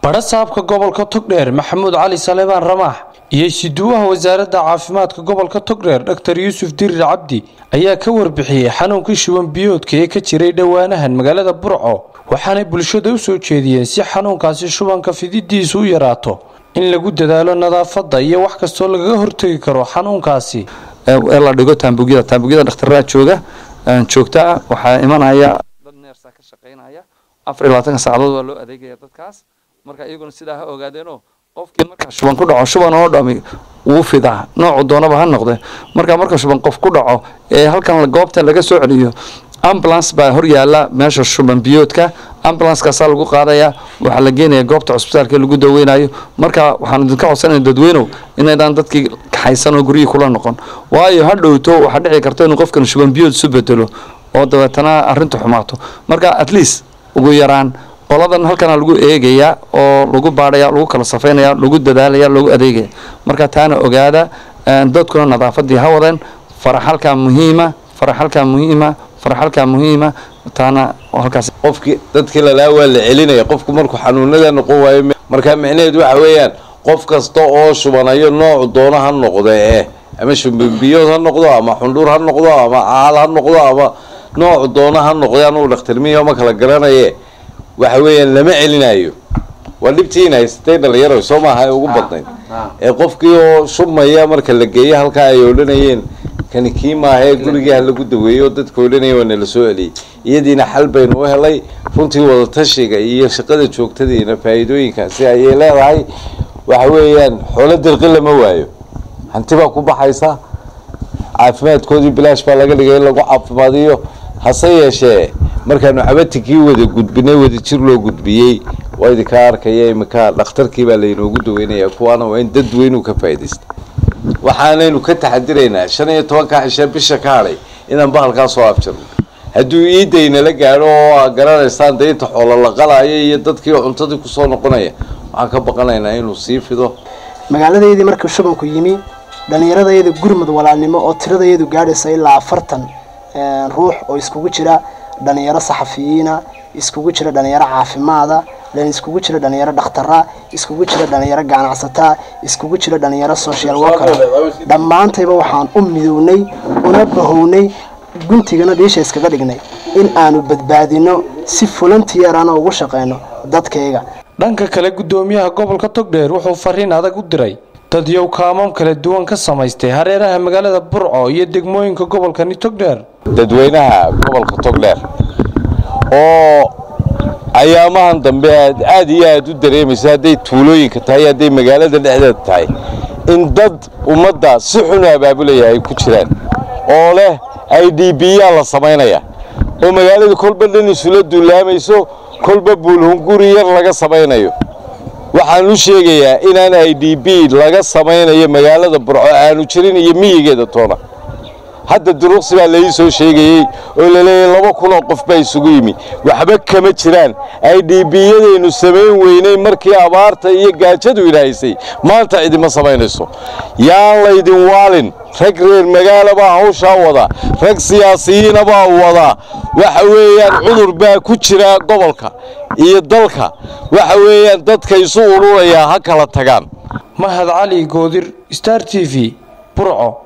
badhasaabka gobolka togdheer maxamuud cali saleebaan ramaax iyo siduwaha wasaaradda caafimaadka gobolka togdheer dhaktar yuusuf dirir cabdi ayaa ka warbixiyey xanuunkii shuban biyoodka ee ka jiray dhowaanahan magaalada burco waxaanay bulshada u soo jeediyeen si xanuunkaasi shubanka fididiisu u yaraato in lagu dadaalo nadaafadda iyo wax kastoo lagaga hortegi karo xanuunkaasi ee la dhigo taambugyada taambugyada dhakhtarraa jooga joogta ah waxaa imanaya dad neersa ka shaqaynaya afar iyo labaatanka saacadood waa loo adeegaya dadkaas marka iyaguna sidaa ha ogaadeenoo qofkii marka shuban ku dhaco shuban oo dhami wuu fidaa noocu doonaba ha noqde marka marka shuban qof ku dhaco ee halkan goobta laga soo celiyo ambulance baa hor yaala meesha shuban biyoodka ambulancekaasaa lagu qaadaya waxaa la geenaya goobta cusbitaalka lagu daweynayo marka waxaan idinka codsanaya dadweynow inaydaan dadkii kaxaysan oo guryihii kula noqon waayo ha dhowto waxaa dhici karta inuu qofkan shuban biyood isu bedelo oo dabeetana arrinta xumaato marka at least ugu yaraan qoladan halkana lagu eegaya oo lagu baadhaya lagu kala safaynaya lagu dadaalaya lagu adeegaya marka taana ogaada dadkuna nadaafadii ha wadeen faraxalkaa muhiima faraxalkaa muhiima faraxalkaa muhiima taana halkaas qofkii dadkii lalaa waa la celinaya qofku markuu xanuunada noqon waayo marka micnaheedu waxa weeyaan qof kasta oo shubanayo noocu doono ha noqdo eh ama shubanbiyood ha noqdo ama xundhuur ha noqdo ama caal ha noqdo ama noocu doono ha noqdo anugu dhakhtarmiyo ma kala garanaye waxa weeyaan lama celinayo waa dhibtiina haysatay dhalinyaro soo maaha ee ugu badnayd ee qofkii oo shubmaya marka la geeyo halkaa ay odhanayeen kani kii maaha ee gurigii ha lagu daweeyo dadka odhanaya waa nala soo celiyey iyadiina xal baynu u helay runtii wadatashiga iyo shaqada joogtadiina faa'iidooyinkaasi ayay leedahay waxa weeyaan xoolo dirqi lama waayo hanti baa ku baxaysa caafimaadkoodii bilaash baa laga dhigay in lagu caafimaadiyo hase yeeshee markaanu cabatikii wada gudbinay wadajir loo gudbiyey waa idinkaa arkaya iminka dhakhtarkii baa laynoogu daweynaya kuwaana waa in dadweynu ka faa'iidaysta waxaanaynu ka taxadiraynaa shan iyo tobanka cishe bisha ka hadhay inaan bahalkaa soo afjarno hadduu iidaynala gaadho oo aa garanaysaan dee inta xoolo la qalaayo iyo dadkii cuntadii kusoo noqonaya waxaan ka baqanaynaa inuu sii fido magaaladeydii markii shubanku yimi dhallinyaradayada gurmud walaalnimo oo tiradayadu gaadhaysa ilaa afartan ruux oo iskugu jira dhalinyaro saxafiyiina iskugu jira dhalinyaro caafimaada iskugu jira dhalinyaro dhakhtara iskugu jira dhalinyaro ganacsataa iskugu jira dhalinyaro social worker dhammaantayba waxaan u midownay una bahownay guntigana dhiisha iskaga dhignay in aanu badbaadino si fulantiyarana ugu shaqeyno dadkayga dhanka kale guddoomiyaha gobolka togdheer wuxuu fariin adag u diray dad yow kaamam kala duwan ka samaystay hareeraha magaalada burco iyo degmooyinka gobolkani togdheer dadweynaha gobolka togdheer oo ayaamahan dambe aad aad iyo aad u dareemaysa hadday tuulooyinka tahay hadday magaalada dhexdeeda tahay in dad ummadda si xun abaabulaya ay ku jiraan oo leh i d b yaa la samaynaya oo magaalada kolba dhan isula duulaamayso kolba buulhunguri yar laga samaynayo waxaan u sheegayaa inaan i d b laga samaynayo magaalada burco aanu jirin iyo miyigeeda toona hadda duruqsi baa lai soo sheegayey oo laleeyahy laba kunoo qof baa isugu yimi waxba kama jiraan i d b yadaynu samayn weynay markii abaarta iyo gaajadu idhahaysay maanta cidima samaynayso yaan laydin waalin rag reer magaala baa hawshaa wada rag siyaasiyiina baa wada waxa weeyaan cudur baa ku jira gobolka iyo dalka waxa weeyaan dadka isu ururayaa ha kala tagaan mahad cali goodir star t v burco